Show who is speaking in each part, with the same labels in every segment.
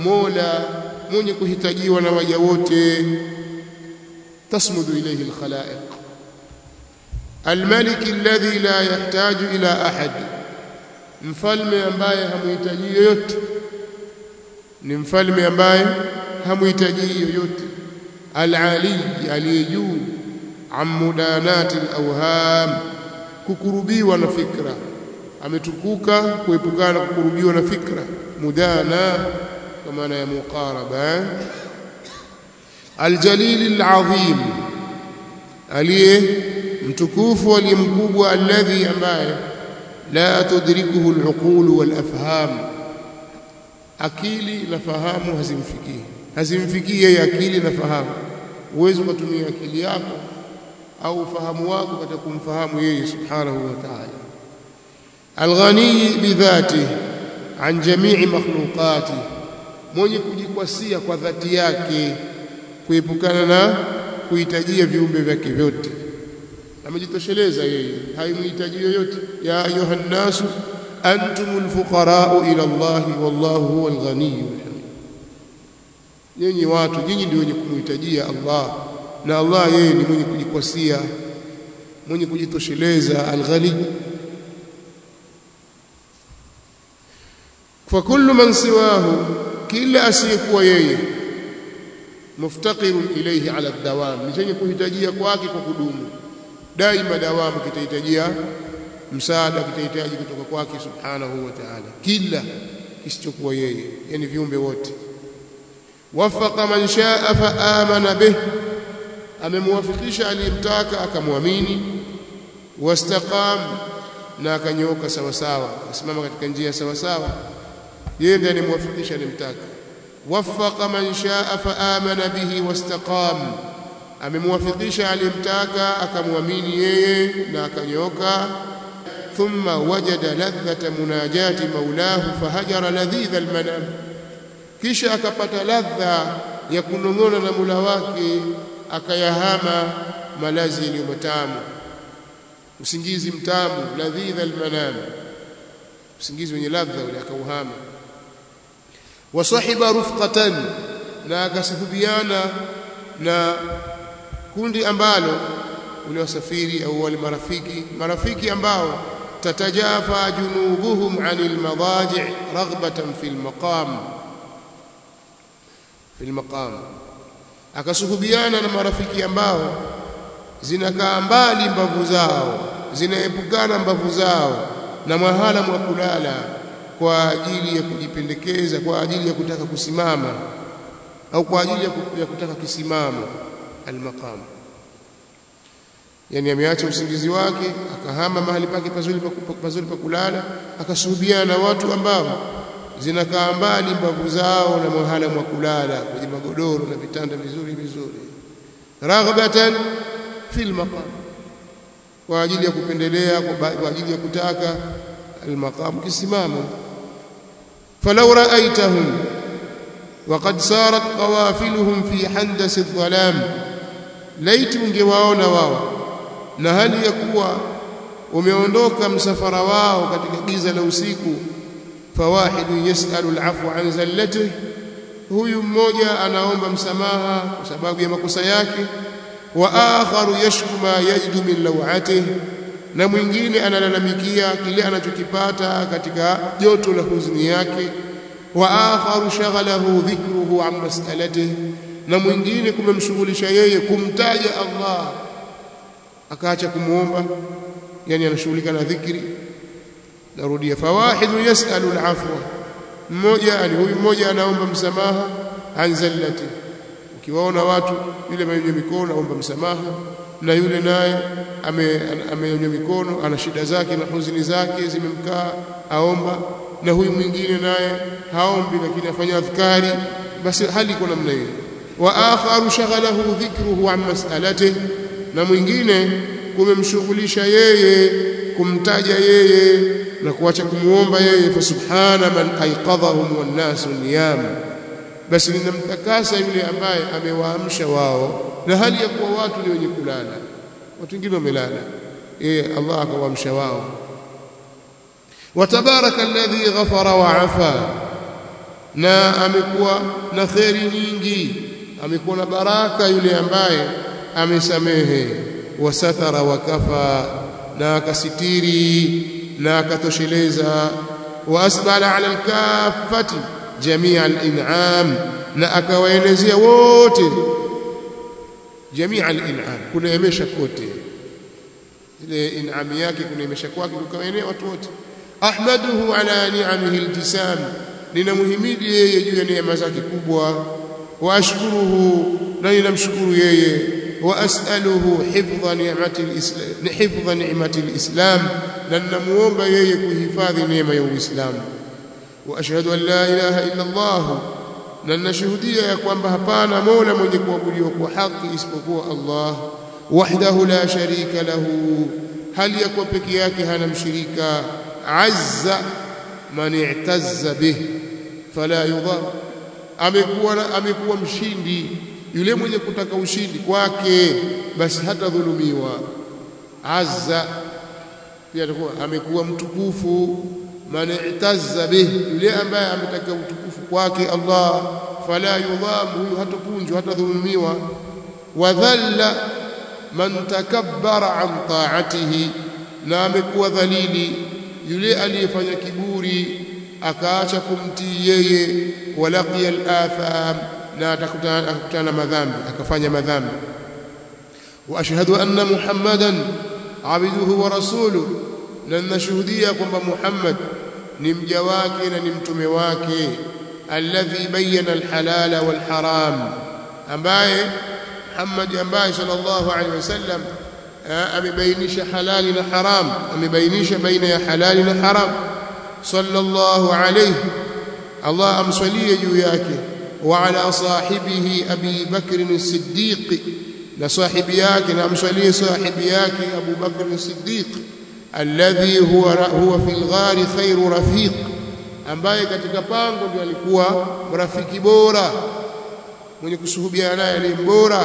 Speaker 1: mola mwenye kuhitajiwa na waja wote tasmudu ilayhi alkhalaiq الملك الذي لا يحتاج إلى أحد mfalme ambaye hamuhitaji yoyote ni mfalme ambaye hamuhitaji yoyote al-ali aliyejuu amudanati al-awham kukurubiwa na fikra ametukuka kuepukana kukurubiwa na fikra mudana kwa maana ya muqaraba al-jalil al-azim aliye mtukufu aliye mkubwa alladhi ambaye la tudrikuhu al-uqul wal-afham akili na fahamu hazimfikii hazimfikii yeye akili na fahamu uwezo kutumia akili yako au ufahamu wako katika kumfahamu yeye subhanahu wa ta'ala alghani bidhati an jami'i makhluqati mwenye kujikwasia kwa dhati yake kuepukana na kuhitajia viumbe vyake vyote amejitosheleza yeye haimhitaji yoyote ya ayuha nnasu antumul fuqara'u ila Allah wallahu huwal ghaniyyul hamid nyinyi watu nyinyi ndio wenye kumhitajia Allah na Allah yeye ni mwenye kujikwasia mwenye kujitosheleza alghani fa kullu man siwahu kila asiyekuwa yeye muftaqirun ilayhi ala dawam ni chenye kuhitajia kwake kwa kudumu daima dawamu kitahitajia msaada kitahitaji kutoka kwake subhanahu wa ta'ala kila kisichokuwa yeye yani viumbe wote wafaqa man shaa fa amana bih amemwafikisha aliyemtaka akamwamini wastaqam na akanyooka sawa sawa akasimama katika njia sawa sawa yeye ndiye anemwafikisha alimtaka wafaqa man shaa fa amana bihi wastaqam amemwafikisha aliyemtaka akamwamini yeye na akanyooka thumma wajada ladhata munajati maulahu fahajara ladhidha almanam kisha akapata ladha ya kunong'ona na mula wake akayahama malazi yaliyo matamu usingizi mtamu ladhidha almanam usingizi wenye ladha ule akauhama wasahiba rufqatan na akasuhubiana na kundi ambalo ule wasafiri au wale marafiki marafiki ambao tatajafa junubuhum anil madaji' raghbatan fil maqam fil maqam akasuhubiana na marafiki ambao zinakaa mbali mbavu zao zinaepukana mbavu zao na mahala mwa kulala kwa ajili ya kujipendekeza kwa ajili ya kutaka kusimama au kwa ajili ya kutaka kisimamo almaqam yani ameacha usingizi wake akahama mahali pake pazuri pazuri pa kulala akasuhubiana na watu ambao zinakaa mbali mbavu zao na mahala mwa kulala kwenye magodoro na vitanda vizuri vizuri raghbatan fil maqam kwa ajili ya kupendelea kwa ajili ya kutaka almaqam kisimamo falau ra'aitahum وقد صارت قوافلهم في حندس الظلام laiti ungewaona wao na hali ya kuwa umeondoka msafara wao katika giza la usiku fawahidu yasalu alafwa an zallatihi huyu mmoja anaomba msamaha kwa sababu ya makosa yake wa akharu yashku ma yajidu min lawatihi na mwingine analalamikia kile anachokipata katika joto la huzuni yake wa akharu shaghalahu dhikruhu an mas'alatihi na mwingine kumemshughulisha yeye kumtaja Allah akaacha kumuomba yani anashughulika na dhikri narudia fawahidu yasalu alafwa mmoja yani huyu mmoja anaomba msamaha an zallati ukiwaona watu yule mwenye mikono aomba msamaha na yule naye amenyanyua mikono ana shida zake na huzuni zake zimemkaa aomba na huyu mwingine naye haombi lakini afanya adhkari basi hali iko namna hiyo wa akharu shaghalahu dhikruhu an mas'alatihi na mwingine kumemshughulisha yeye kumtaja yeye na kuacha kumuomba yeye fa subhana man aiqadhahum wan nasu niyam basi ninamtakasa yule ambaye amewaamsha wao na hali ya kuwa watu ni wenye kulala watu wengine wamelala yeye Allah akawaamsha wao وتبارك الذي غفر وعفا na amekuwa na kheri nyingi amekuwa na baraka yule ambaye amesamehe wasatara wakafa na akasitiri na akatosheleza waasbala ala alkafati jamia alin'am na akawaelezea wote jamia alin'am kuneemesha kote ile in'am yake kuneemesha kwake kukawaenea watu wote ahmaduhu ala ni'amihi aljisam ninamhimidi yeye juu ya neema zake kubwa wa ashkuruhu na ninamshukuru yeye wa as'aluhu hifdha ni'mati alislam hifdha ni'mati alislam na ninamuomba yeye kuhifadhi neema ya uislamu wa ashhadu an la ilaha illa allah na ninashuhudia ya kwamba hapana mola mwenye kuabudiwa kwa haki isipokuwa allah wahdahu la sharika lahu hali ya kuwa peke yake hana mshirika azza man i'tazza bih fala yudhar amekuwa amekuwa mshindi yule mwenye kutaka ushindi kwake basi hata dhulumiwa azza pia atakuwa amekuwa mtukufu man i'tazza bih yule ambaye ametaka utukufu kwake Allah fala yudham huyu hatopunjwa hata dhulumiwa wadhalla man takabbara an ta'atihi na amekuwa dhalili yule aliyefanya kiburi akaacha kumtii yeye walaqiya al-atham na atakutana na madhambi akafanya madhambi wa ashhadu anna muhammadan abduhu wa rasuluhu na nashuhudia kwamba muhammad ni mja wake na ni mtume wake alladhi bayyana alhalala walharam ambaye muhammad ambaye sallallahu alaihi wasallam amebainisha halali na haram amebainisha baina ya halali na haram sallallahu alayhi Allah amswalie juu yake wa ala sahibihi Abi Bakr as-Siddiq na sahibi yake na amswalie sahibi yake Abu Bakr as-Siddiq alladhi huwa huwa fil ghari khairu rafiq ambaye katika pango ndio alikuwa rafiki bora mwenye kusuhubiana naye aliye bora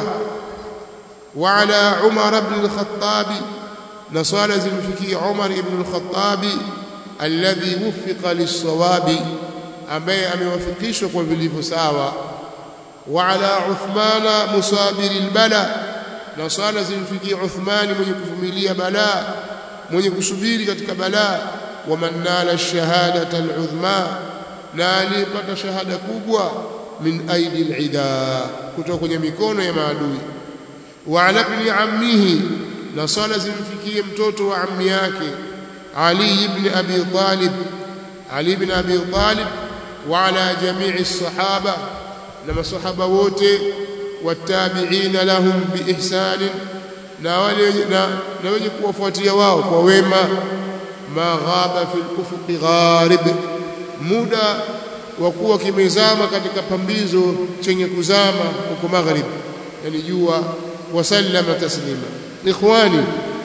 Speaker 1: wa ala Umar ibn al-Khattab na swala zimfikia Umar ibn al-Khattab alladhi wuffiqa lis-sawabi ambaye amewafikishwa kwa vilivyo sawa wa ala Uthmana musabiri al-bala na swala zimfikia Uthmani mwenye kuvumilia balaa mwenye kusubiri katika balaa wa man nala ash-shahadata al-udhma na alipata shahada kubwa min aidi al-ida kutoka kwenye mikono ya maadui wa ala ibn ammihi na swala zimfikie mtoto wa ammi yake Ali ibn Abi Talib Ali ibn Abi Talib wa ala jami'i as-sahaba na masahaba wote watabi'ina lahum biihsan na wale na, na wenye kuwafuatia wao kwa wema maghaba fil ufuqi gharib muda wa kuwa kimezama katika pambizo chenye kuzama huko maghrib yani jua wasallama taslima ikhwani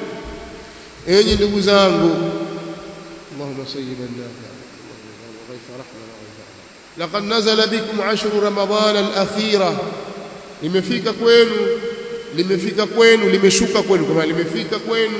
Speaker 1: enyi ndugu zangu اللهم سيبا نافعا وغيث رحمة لقد نزل بكم عشر رمضان الأخيرة limefika kwenu limefika kwenu limeshuka kwenu kama limefika kwenu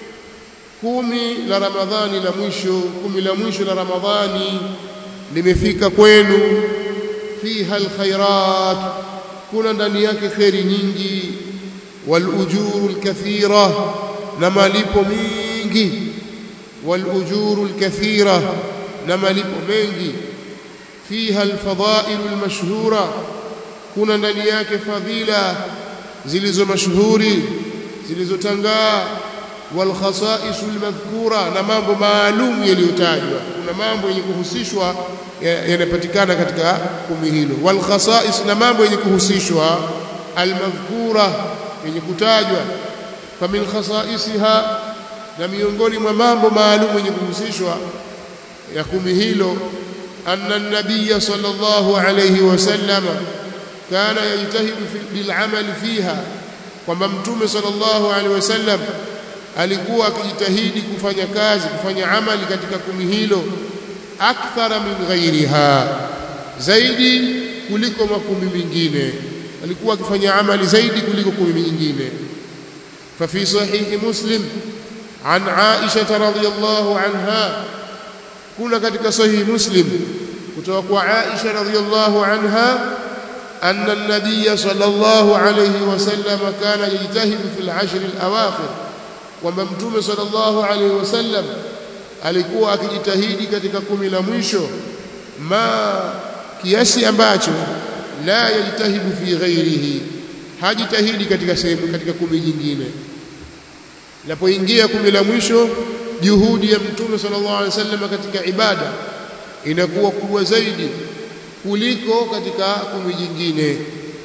Speaker 1: kumi la ramadhani la mwisho kumi la mwisho la ramadhani limefika kwenu fiha alkhairat kuna ndani yake khairi nyingi wal ujuru alkathira na malipo mingi wal ujuru alkathira na malipo mengi fiha alfadail almashhura kuna ndani yake fadhila zilizo mashuhuri zilizotangaa wal khasa'is almadhkura na mambo maalum yaliyotajwa kuna mambo yenye kuhusishwa yanapatikana katika kumi hilo wal khasa'is na mambo yenye kuhusishwa almadhkura yenye kutajwa famin khasa'isiha na miongoni mwa mambo maalum yenye kuhusishwa ya kumi hilo anna an-nabiy sallallahu alayhi wasallam kana yajtahidu bil amal fiha kwamba mtume sallallahu alaihi wasallam alikuwa akijitahidi kufanya kazi kufanya amali katika kumi hilo akthara min ghairiha zaidi kuliko makumi mengine alikuwa akifanya amali zaidi kuliko kumi nyingine ففي صحيح مسلم عن عائشة رضي الله عنها كنا katika sahih muslim kutoka kwa Aisha radhiyallahu anha أن النبي صلى الله عليه وسلم كان يجتهد في العشر الأواخر وممتوم صلى الله عليه وسلم alikuwa akijitahidi katika kumi la mwisho ma kiasi ambacho la yajtahidu fi ghairihi hajitahidi katika sehemu katika kumi nyingine inapoingia kumi la mwisho juhudi ya mtume sallallahu alaihi wasallam katika ibada inakuwa kubwa zaidi kuliko katika kumi jingine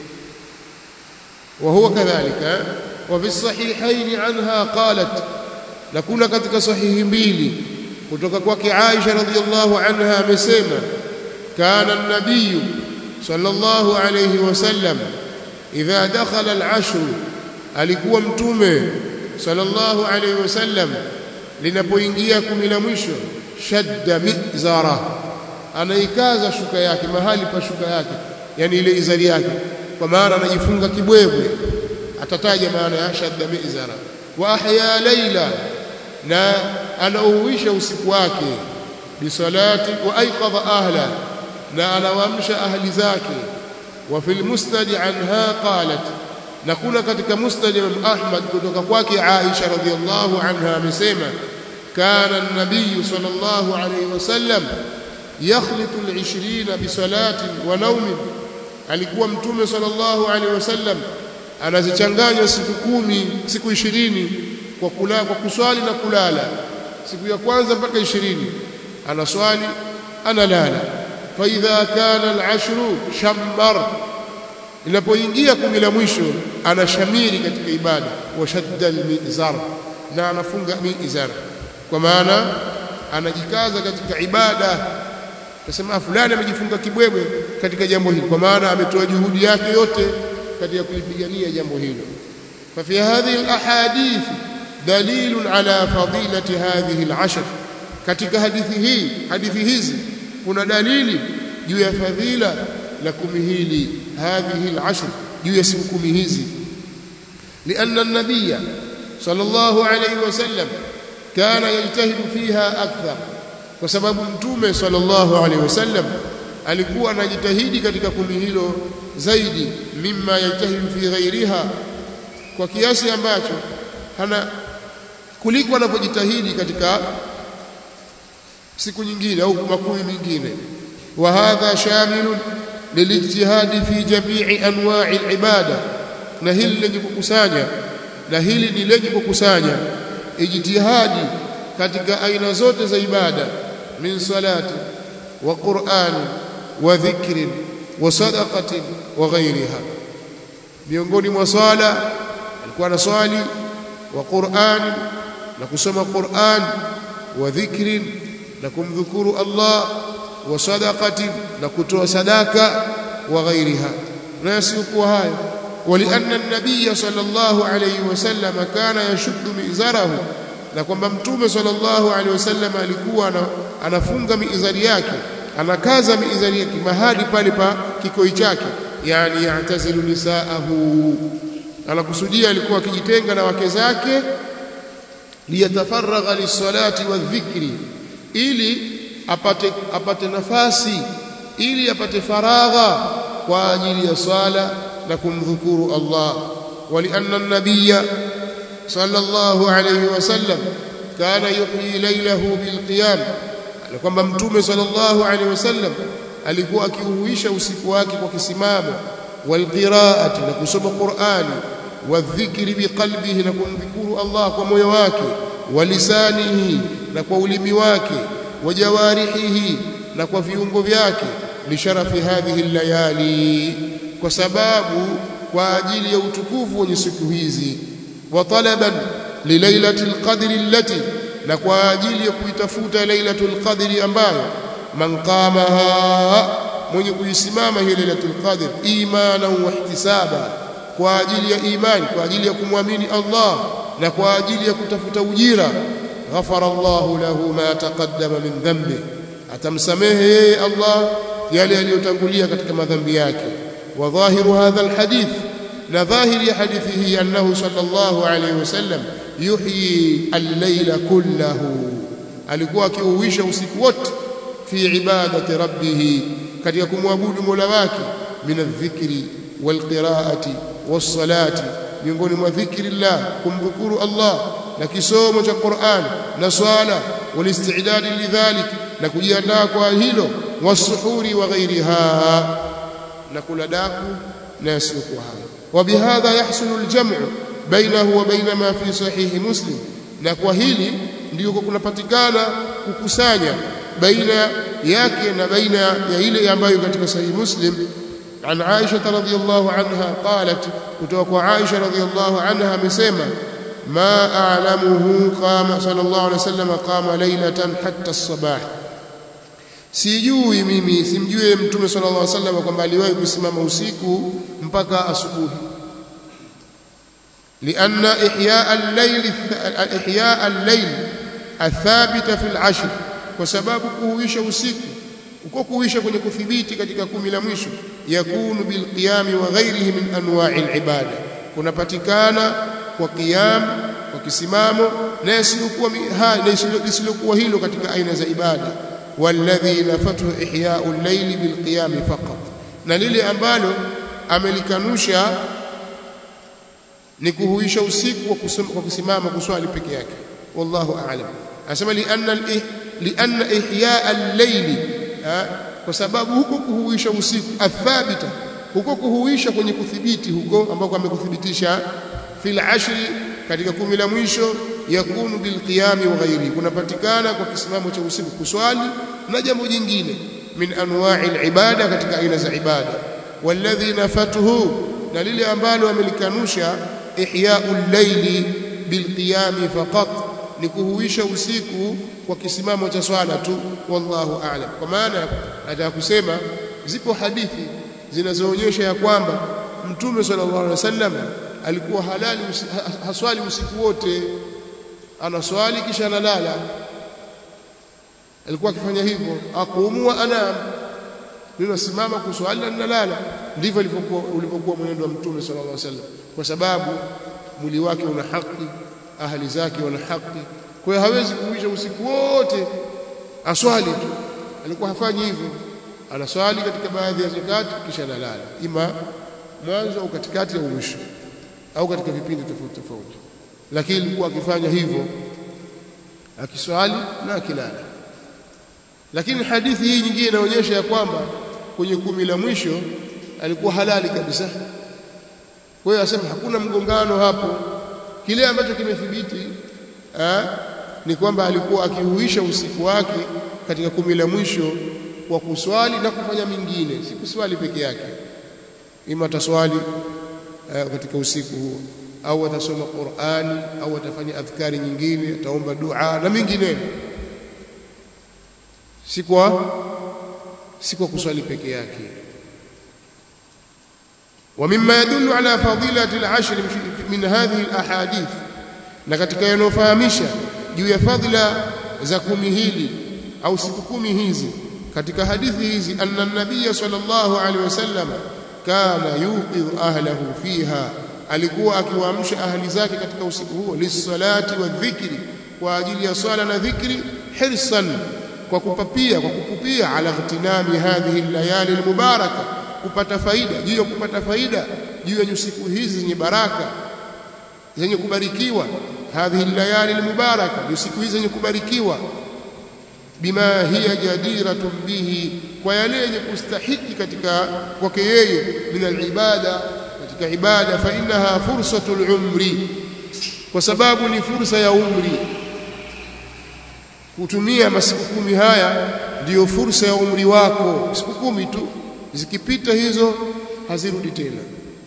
Speaker 1: وهو كذلك وفي الصحيحين عنها قالت نكون katika sahihi mbili kutoka kwake Aisha radhiyallahu anha amesema kana an-nabiy sallallahu alayhi wasallam idha dakhala al-ashr alikuwa mtume sallallahu alayhi wasallam linapoingia kumi la mwisho shadda mizara anaikaza shuka yake mahali pa shuka yake yani ile izari yake kwa maana anajifunga kibwebwe atataja maana ya shadda mizara wa ahya laila na anauisha usiku wake bisalati wa aiqadha ahla na anawaamsha ahli zake wa fil musnad anha qalat na kuna katika musnad Imam Ahmad kutoka kwake Aisha radhiallahu anha amesema kana an-nabiy sallallahu alayhi wasallam yakhlitu al-20 bisalatin wa nawmin alikuwa mtume sallallahu alaihi wasallam anazichanganya siku kumi siku ishirini kwa kula kwa kuswali na kulala siku ya kwanza mpaka ishirini anaswali analala fa idha kana al-ashru shammar inapoingia kumi la mwisho anashamiri katika ibada wa shadda al-mizar na anafunga mizar kwa maana anajikaza katika ibada tasema fulani amejifunga kibwebwe katika jambo hili kwa maana ametoa juhudi yake yote katika kulipigania jambo hilo fa fi hadhihi alahadith dalilun ala fadilati hadhihi alashr katika hadithi hii hadithi hizi kuna dalili juu ya fadhila la kumi hili hadhihi alashr juu ya siku kumi hizi لأن النبي صلى الله عليه وسلم كان يجتهد فيها أكثر kwa sababu mtume sallallahu alaihi wasallam alikuwa anajitahidi katika kumi hilo zaidi mimma yajtahidu fi ghairiha kwa kiasi ambacho hana kuliko anapojitahidi katika siku nyingine au makumi mengine wa hadha shamilun lilijtihadi fi jami'i anwa'i alibada na hili lenye kukusanya na hili ni lenye kukusanya ijtihadi katika aina zote za ibada min salati wa qur'ani wa dhikrin wa sadaqatin wa ghayriha miongoni mwa swala alikuwa anaswali wa qur'ani na kusoma qur'an wa dhikrin na kumdhukuru Allah wa sadaqatin na kutoa sadaka wa ghayriha na yasiyokuwa hayo ولأن النبي صلى الله عليه وسلم كان يشد مئزره na kwamba mtume sallallahu alaihi wasallam alikuwa anafunga miizari yake anakaza miizari yake mahali pale pa kikoi chake yani yatazilu nisaahu anakusudia alikuwa akijitenga na wake zake liyatafaragha lisalati wadhikri ili apate apate nafasi ili apate faragha kwa ajili ya swala na kumdhukuru Allah walianna an-nabiyya صلى الله عليه وسلم كان يحيي ليله بالقيام kwamba mtume sallallahu alaihi wasallam alikuwa akiuhuisha usiku wake kwa kisimamo walqiraati na kusoma Qur'ani wadhikri biqalbihi na kumdhikuru Allah kwa moyo wake walisanihi na kwa ulimi wake wajawarihihi na kwa viungo vyake lisharafi hadhihi layali kwa sababu kwa ajili ya utukufu wenye siku hizi وطلبا لليله القدر التي na kwa ajili ya kuitafuta lailatul qadri ambayo man qamaha mwenye kuisimama hiyo lailatul qadr imana wa ihtisaba kwa ajili ya imani kwa ajili ya kumwamini Allah na kwa ajili ya kutafuta ujira ghafara Allahu lahu ma taqaddama min dhanbi atamsamehe yeye Allah yale yaliyotangulia katika madhambi yake wa dhahiru hadha alhadith na dhahiri ya hadithi hii annahu sallallahu alayhi wasallam yuhyi al-layla kullahu alikuwa akiuisha usiku wote fi ibadati rabbih katika kumwabudu Mola wake min adh-dhikri wal-qira'ati was-salati miongoni mwa dhikri Allah kumdhukuru Allah na kisomo cha Qur'an na swala wal-istidad lidhalik na kujiandaa kwa hilo wasuhuri wa ghairiha na kula daku na yasiyokuwa hayo وبهذا يحصل الجمع بينه وبين ما في صحيح مسلم na kwa hili ndio kunapatikana kukusanya baina yake na baina ya ile ambayo katika sahihi muslim عن عائشة رضي الله عنها قالت kutoka عائشة رضي الله عنها amesema ما أعلمه قام صلى الله عليه وسلم قام ليلة حتى الصباح sijui mimi simjui mtume sallallahu alaihi wasallam kwamba aliwahi kusimama usiku mpaka asubuhi لأن إحياء الليل إحياء الليل الثابت في العشر وسبب kuhuisha usiku uko kuhuisha kwenye kuthibiti katika kumi la mwisho yakunu bilqiyami wa ghairihi min anwa'i alibada kunapatikana kwa qiyam kwa kisimamo na yasiyokuwa yasiyokuwa hilo katika aina za ibada والذي نفته إحياء الليل بالقيام فقط na lile ambalo amelikanusha ni kuhuisha usiku kwa kusimama kuswali peke yake wallahu a'lam anasema li anna li anna ihya al-layl kwa sababu huko kuhuisha usiku athabita huko kuhuisha kwenye kuthibiti huko ambako amekuthibitisha fil ashri katika kumi la mwisho yakunu bilqiyami wa ghairi kunapatikana kwa kisimamo cha usiku kuswali na jambo jingine min anwa'i alibada katika aina za ibada walladhi nafatuhu na lile ambalo amelikanusha ihya'ul layli bilqiyami faqat ni kuhuisha usiku kwa kisimamo cha swala tu wallahu a'lam kwa maana nataka kusema zipo hadithi zinazoonyesha ya kwamba mtume sallallahu alaihi wasallam alikuwa halali haswali usiku wote anaswali kisha analala alikuwa akifanya hivyo aqumu wa anam ninasimama kuswali na ninalala ndivyo ilivyokuwa ulipokuwa mwenendo wa mtume sallallahu alaihi wasallam kwa sababu mwili wake una haki ahli zake wana haki kwa hiyo hawezi kuisha usiku wote aswali tu alikuwa hafanyi hivyo anaswali katika baadhi ya zakati kisha analala ima mwanzo au katikati au mwisho au katika vipindi tofauti tofauti lakini alikuwa akifanya hivyo akiswali na akilala lakini hadithi hii nyingine inaonyesha ya kwamba kwenye kumi la mwisho alikuwa halali kabisa kwa hiyo asema hakuna mgongano hapo kile ambacho kimethibiti ni kwamba alikuwa akihuisha usiku wake katika kumi la mwisho kwa kuswali na kufanya mingine si kuswali peke yake ima ataswali uh, katika usiku huo au atasoma Qur'ani au atafanya adhkari nyingine ataomba dua na mingineyo si kwa si kwa kuswali peke yake ومما يدل على فضيلة العشر من هذه الأحاديث na katika yanofahamisha juu ya fadhila za kumi hili au siku kumi hizi katika hadithi hizi anna nabiy sallallahu alaihi wasallam kana yuqidhu ahlahu fiha alikuwa akiwaamsha ahli zake katika usiku huo lisalati wa dhikri kwa ajili ya swala na dhikri hirsan kwa kupapia kwa kukupia ala ightinami hadhihi layali almubaraka kupata faida juu ya kupata faida juu ya siku hizi zenye baraka zenye kubarikiwa hadhihi layali almubaraka siku hizi zenye kubarikiwa bima hiya jadiratun bihi kwa yale yenye kustahiki katika kwake yeye min alibada katika ibada fa innaha fursatul umri kwa sababu ni fursa ya umri kutumia masiku kumi haya ndiyo fursa ya umri wako siku kumi tu zikipita hizo hazirudi tena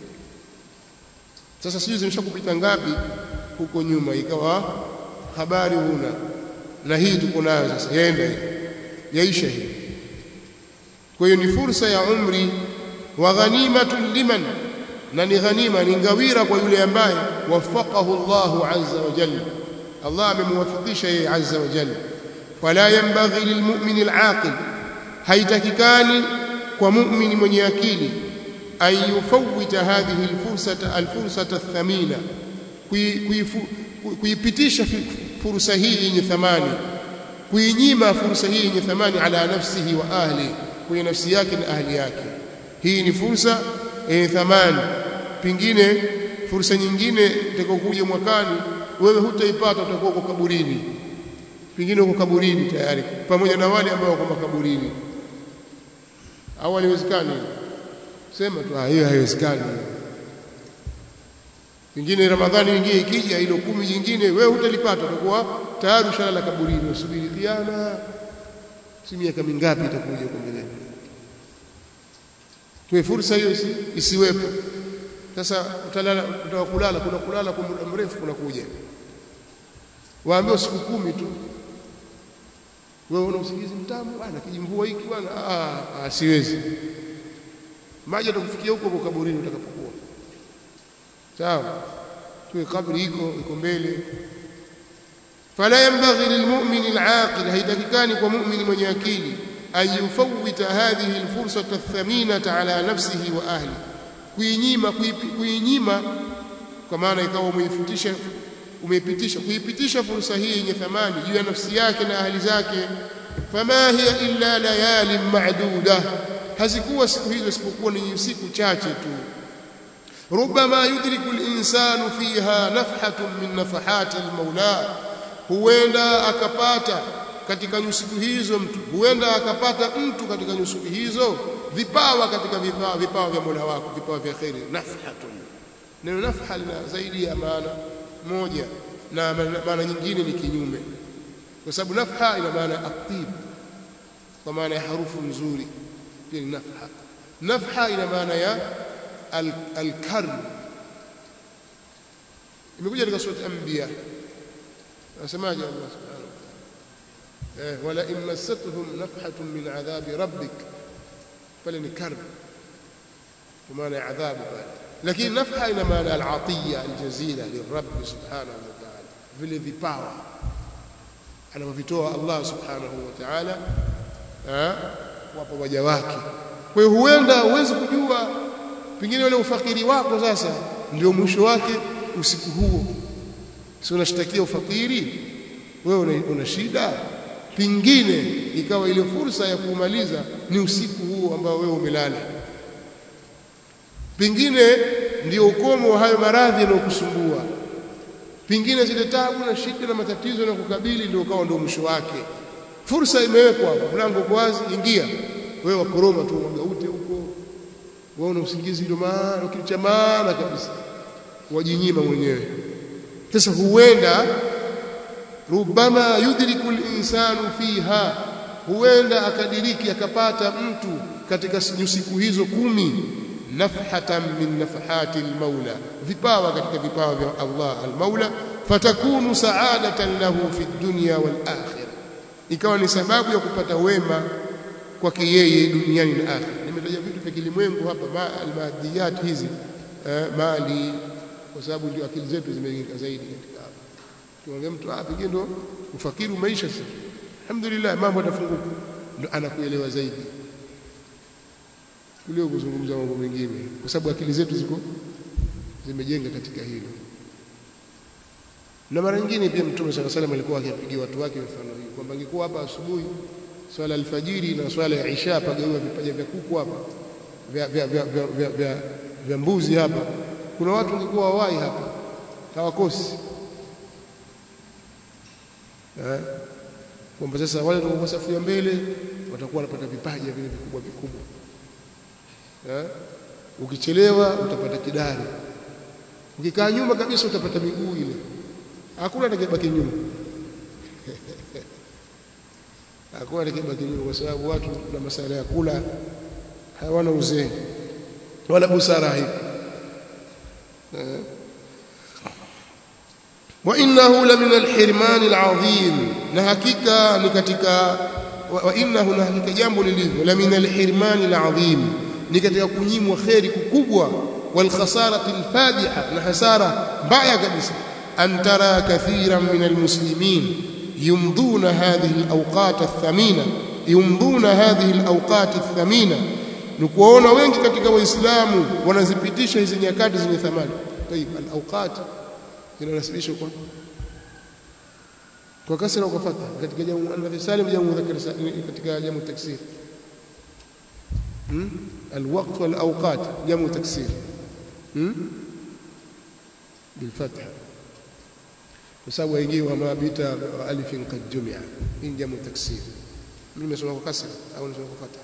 Speaker 1: sasa sijui zimeshakupita ngapi huko nyuma ikawa habari huna na hii tuko nayo sasa yaenda yaisha hii kwa hiyo ni fursa ya umri wa ghanimatun liman na ni ghanima ni ngawira kwa yule ambaye wafaqahu Allahu azza wa jalla Allah amemwafikisha yeye azza wa jalla fala yanbaghi lilmu'min al'aqil haitakikani kwa mu'min mwenye akili an yufawwita hadhihi alfursata alfursata athamina kuipitisha fursa hii yenye thamani kuinyima fursa hii yenye thamani ala nafsihi wa ahli kwenye nafsi yake na ahli yake hii ni fursa yenye thamani pingine fursa nyingine itakayokuja mwakani wewe hutaipata utakuwa uko kaburini pingine uko kaburini tayari pamoja na wale ambao wako makaburini au haliwezekani sema tu hiyo haiwezekani pingine ramadhani nyingine ikija ilo kumi jingine wewe hutalipata utakuwa tayari ushalala kaburini usubiri kiama si miaka mingapi itakuja huko mbele kwa fursa hiyo isi, isiwepo sasa utalala utakulala kuna kulala kwa muda mrefu kuna kuja waambiwa siku kumi tu wewe una usingizi mtamu bwana kijimvua hiki bwana ah, ah siwezi maji atakufikia huko kwa kaburini utakapokuwa sawa tuwe kabri iko iko mbele fala yanbaghi lilmu'min al'aqil haitakikani kwa mu'min mwenye akili an yufawwita hadhihi alfursata athaminata ala nafsihi wa ahli kuinyima kuinyima kwa maana ikawa umeifutisha umeipitisha kuipitisha fursa hii yenye thamani juu ya nafsi yake na ahli zake fama hiya illa layali ma'duda hazikuwa siku hizo isipokuwa ni siku chache tu ربما يدرك الإنسان فيها نفحة من نفحات المولى huenda akapata katika nyusiku hizo mtu huenda akapata mtu katika nyusiku hizo vipawa katika vipawa vipawa vya Mola wako vipawa vya khairi nafhatun neno nafha lina zaidi ya maana moja na maana nyingine ni kinyume kwa sababu nafha ina maana atib kwa maana ya harufu nzuri pia ni nafha nafha ina maana ya al-karm imekuja katika sura al-anbiya anasemaje Allah subhanahu wa ta'ala eh wala in massatuhum nafhatun min adhabi rabbik pale ni karb kwa maana ya adhabu pale lakini nafha ina maana al-atiya al-jazila lirabb subhanahu wa ta'ala vile vipawa anavyovitoa Allah subhanahu wa ta'ala wapo waja wake kwa hiyo huenda uweze kujua pengine ule ufakiri wako sasa ndio mwisho wake usiku huo si unashtakia ufakiri wewe una, una shida pingine ikawa ile fursa ya kumaliza ni usiku huo ambao wewe umelala pingine ndio ukomo wa hayo maradhi yanayokusumbua pingine zile tabu na shida na matatizo na kukabili ndio ukawa ndio mwisho wake fursa imewekwa hapo mlango uko wazi ingia wewe wakoroma tu magaute huko wewe una usingizi ndio maana kitu cha maana kabisa wajinyima mwenyewe sasa huenda rubama yudriku al-insanu fiha huenda akadiriki akapata mtu katika siku hizo kumi nafhatan min nafahati al-maula vipawa katika vipawa vya Allah al-maula fatakunu sa'adatan lahu fi dunya wal akhirah ikawa ni sababu ya kupata wema kwake yeye duniani na akhira nimetaja vitu vya kilimwengu hapa ma almadiyat hizi eh, mali kwa sababu ndio akili zetu zimeingia zaidi katika hapa tuongea mtu ah pengine ndo ufakiri maisha sasa alhamdulillah mambo yatafunguka ndo anakuelewa zaidi kuliko kuzungumza mambo mengine kwa sababu akili zetu ziko zimejenga katika hilo na mara nyingine pia mtume sala salam alikuwa akipigia watu wake mfano hii kwamba angekuwa hapa asubuhi swala alfajiri na swala ya isha pagawiwa vipaja vya kuku hapa vya vya vya vya, vya, vya, vya mbuzi hapa kuna watu walikuwa wawai hapa hawakosi eh kwamba sasa wale watakuwa safu ya mbele watakuwa wanapata vipaja vile vikubwa vikubwa eh ukichelewa utapata kidari ukikaa nyuma kabisa utapata miguu ile hakuna atakayebaki nyuma hakuna atakayebaki nyuma kwa sababu watu na masala ya kula hawana uzee wala busara haipo wa innahu la min alhirman alazim na hakika ni katika wa innahu na hakika jambo lilivyo la min alhirman alazim ni katika kunyimwa khairi kukubwa wal khasarati alfadiha na hasara mbaya kabisa أن ترى كثيرا من المسلمين يمضون هذه الأوقات الثمينة يمضون هذه الأوقات الثمينة نكوona wengi katika waislamu wanazipitisha hizi nyakati zenye thamani طيب الأوقات zinanasibishwa kwa kwa kasra au kwa fatha katika jamu muannath salim jamu mudhakkar salim katika jamu taksir hmm? الوقت والأوقات جمع تكسير بالفتح وسوى يجي وما بيت ألف قد جمع من جمع تكسير من يسمى كسر أو يسمى فتح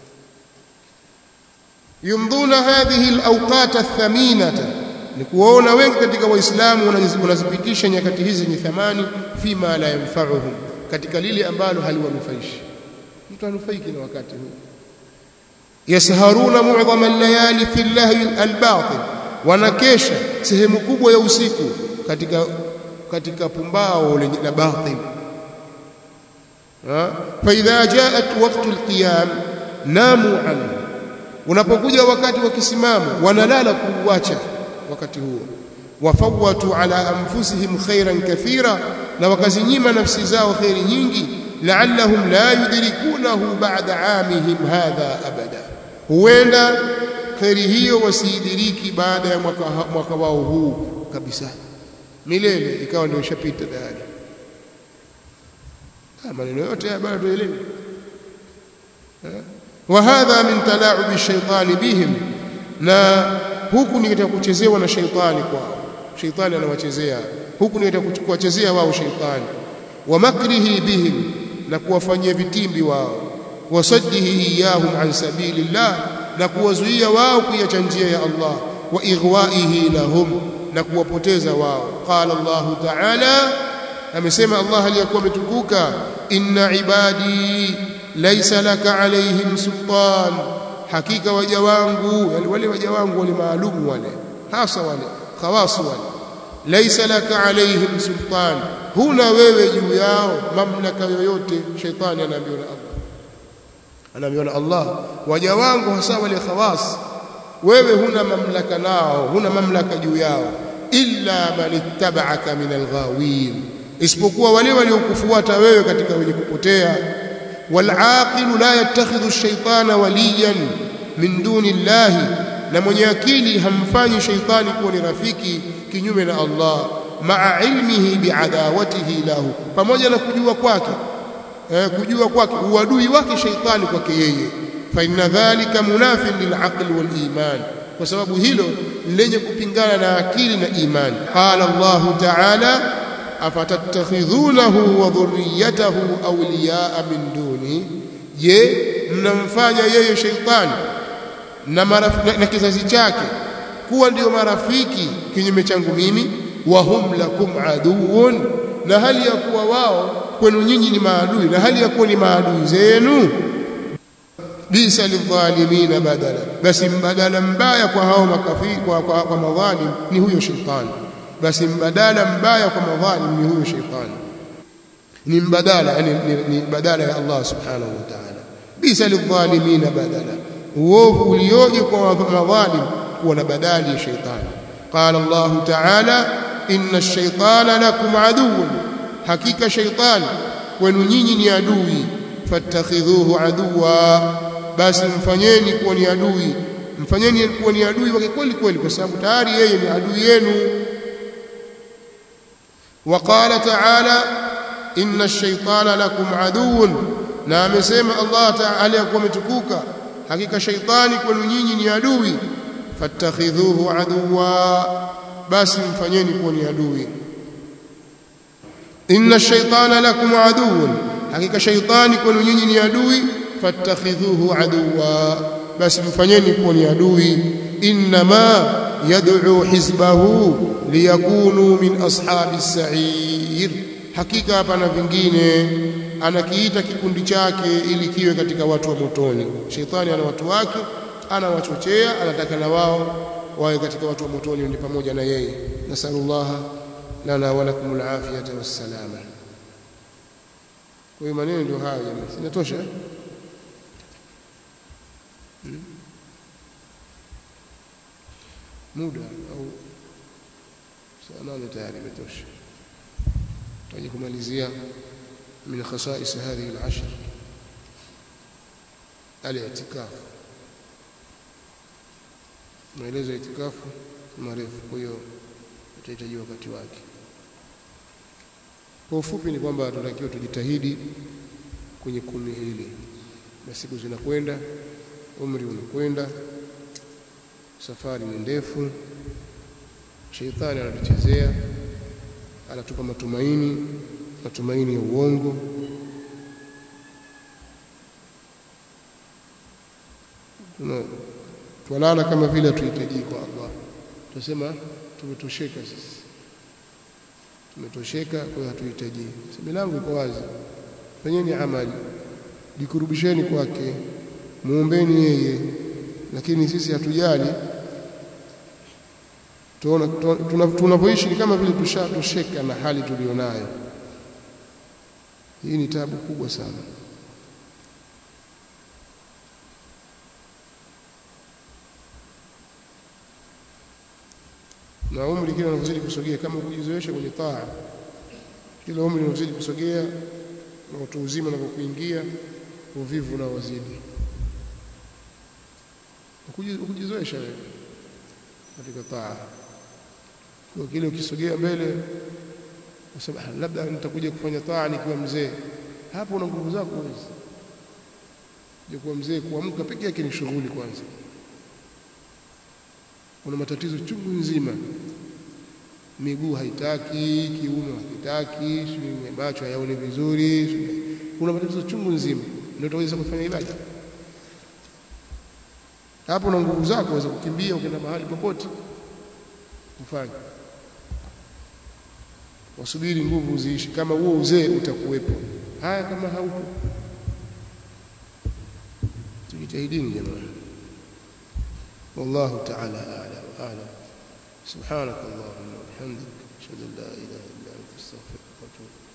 Speaker 1: يمضون هذه الأوقات الثمينة ni kuwaona wengi katika waislamu wanazipitisha nyakati hizi zenye thamani fima la yanfa'uhum katika lile ambalo haliwanufaishi mtu anufaiki na wakati huu yasharuna mu'dhama al-layali fi al-lahwi al-batil wanakesha sehemu kubwa ya usiku katika katika pumbao lenye la batil fa idha ja'at waqtu al-qiyam namu anhu unapokuja wakati wa kisimamo wanalala kuuacha wakati huo wafawatu ala anfusihim khairan kathira na wakazinyima nafsi zao khairi nyingi la'allahum la yudrikunahu ba'da amihim hadha abada huenda khairi hiyo wasiidiriki baada ya mwaka, mwaka wao huu kabisa milele ikawa ndio ishapita tayari maneno yote haya bado tuelewe wa hadha min tala'ubi shaitani bihim na huku ni katika kuchezewa na shaitani kwao shaitani anawachezea huku ni katika kuwachezea wao shaitani wa makrihi bihim na kuwafanyia vitimbi wao wasaddihi iyahum an sabilillah na kuwazuia wao kuiacha njia ya Allah wa ighwaihi lahum na kuwapoteza wao qala Allah ta'ala amesema Allah aliyakuwa ametukuka inna ibadi laysa laka alaihim sultan hakika waja wangu yani wale waja wangu wale maalumu wale hasa wale khawasu wale laysa laka alaihim sultan huna wewe juu yao mamlaka yoyote shaitani anaambiwa na Allah anaambiwa na Allah waja wangu hasa wale khawas wewe huna mamlaka nao huna mamlaka juu yao illa man ittaba'aka min alghawin isipokuwa wale waliokufuata wewe katika wenye kupotea والعاقل لا يتخذ الشيطان وليا من دون الله na mwenye akili hamfanyi shaitani kuwa ni rafiki kinyume na Allah maa ilmihi biadawatihi lahu pamoja na kujua kwake eh, kujua kwake uadui wake shaitani kwake yeye fa inna dhalika munafin lilaqli wal iman kwa sababu hilo lenye kupingana na akili na imani qala Allah ta'ala afatattakhidhunahu wa dhurriyyatahu awliyaa min duni je mnamfanya yeye shaitani na, na, na kizazi chake kuwa ndio marafiki kinyume changu mimi wa hum lakum aduun na hali ya kuwa wao kwenu nyinyi ni maadui na hali ya kuwa ni maadui zenu bisa lidhalimina badala basi mbadala mbaya kwa hao makafiri kwa, kwa, kwa madhalim ni huyo shaitani basi mbadala mbaya kwa madhalim ni huyo shaitani ni mbadala yani ni, ni badala ya Allah subhanahu wa ta'ala bisa lidhalimina badala uovu ulioje kwa madhalim kuwa na badali ya shaitani qala Allah ta'ala inna ash-shaytana lakum aduwwun hakika shaitani kwenu nyinyi ni adui fattakhidhuhu aduwa basi mfanyeni kuwa ni adui mfanyeni kuwa ni adui wake kweli kweli kwa sababu tayari yeye ni adui yenu وقال تعالى إن الشيطان لكم عدو na amesema Allah Ta'ala yakuwa umetukuka hakika shaitani kwenu nyinyi ni adui fattakhidhuhu aduwa basi mfanyeni kuwa ni adui inna shaitana lakum aduwwun hakika shaitani kwenu nyinyi ni adui fattakhidhuhu aduwa basi mfanyeni kuwa ni adui inma yad'u hizbahu liyakunu min ashabi sa'ir hakika hapana vingine anakiita kikundi chake ili kiwe katika watu wa motoni sheitani ana watu wake anawachochea anataka na wao wawe katika watu wa motoni ni pamoja na yeye nasallallahu lana wa lakum alafiyata wassalama kwa hiyo maneno ndio hayo jamani sinatosha hmm? muda au saa nane tayari imetosha tutaje kumalizia من خصائص هذه العشر الاعتكاف maelezo ya itikafu marefu kwa hiyo utahitaji wakati wake Kwa ufupi ni kwamba tunatakiwa tujitahidi kwenye kumi hili, na siku zinakwenda, umri unakwenda, safari ni ndefu, sheitani anatuchezea, anatupa matumaini, matumaini ya uongo. Tuna twalala kama vile hatuhitaji kwa Allah, tunasema tumetosheka sisi tumetosheka, kwa hiyo hatuhitaji. Milango iko wazi, fanyeni amali, jikurubisheni kwake, muombeni yeye, lakini sisi hatujali. Tuona tunavyoishi ni kama vile tushatosheka na hali tulionayo. Hii ni tabu kubwa sana. na umri kila unavyozidi kusogea, kama kujizoesha kwenye taa, kila umri unavyozidi kusogea na utu uzima unapokuingia, uvivu unaozidi ukujizoesha wewe katika taa. Kwa kile ukisogea mbele, unasema labda nitakuja kufanya taa nikiwa mzee. Hapo una nguvu zako hizi, je, kuwa mzee, kuamka peke yake ni shughuli kwanza kuna matatizo chungu nzima, miguu haitaki, kiuno hakitaki, macho hayaoni vizuri, kuna matatizo chungu nzima, ndio utaweza kufanya ibada hapo. Na nguvu zako waweza kukimbia ukienda mahali popote kufanya. Wasubiri nguvu ziishi, kama huo uzee utakuwepo. Haya, kama haupo, tujitahidini jamani. والله تعالى أعلى وأعلم سبحانك اللهم وبحمدك أشهد أن لا إله إلا أنت أستغفرك وأتوب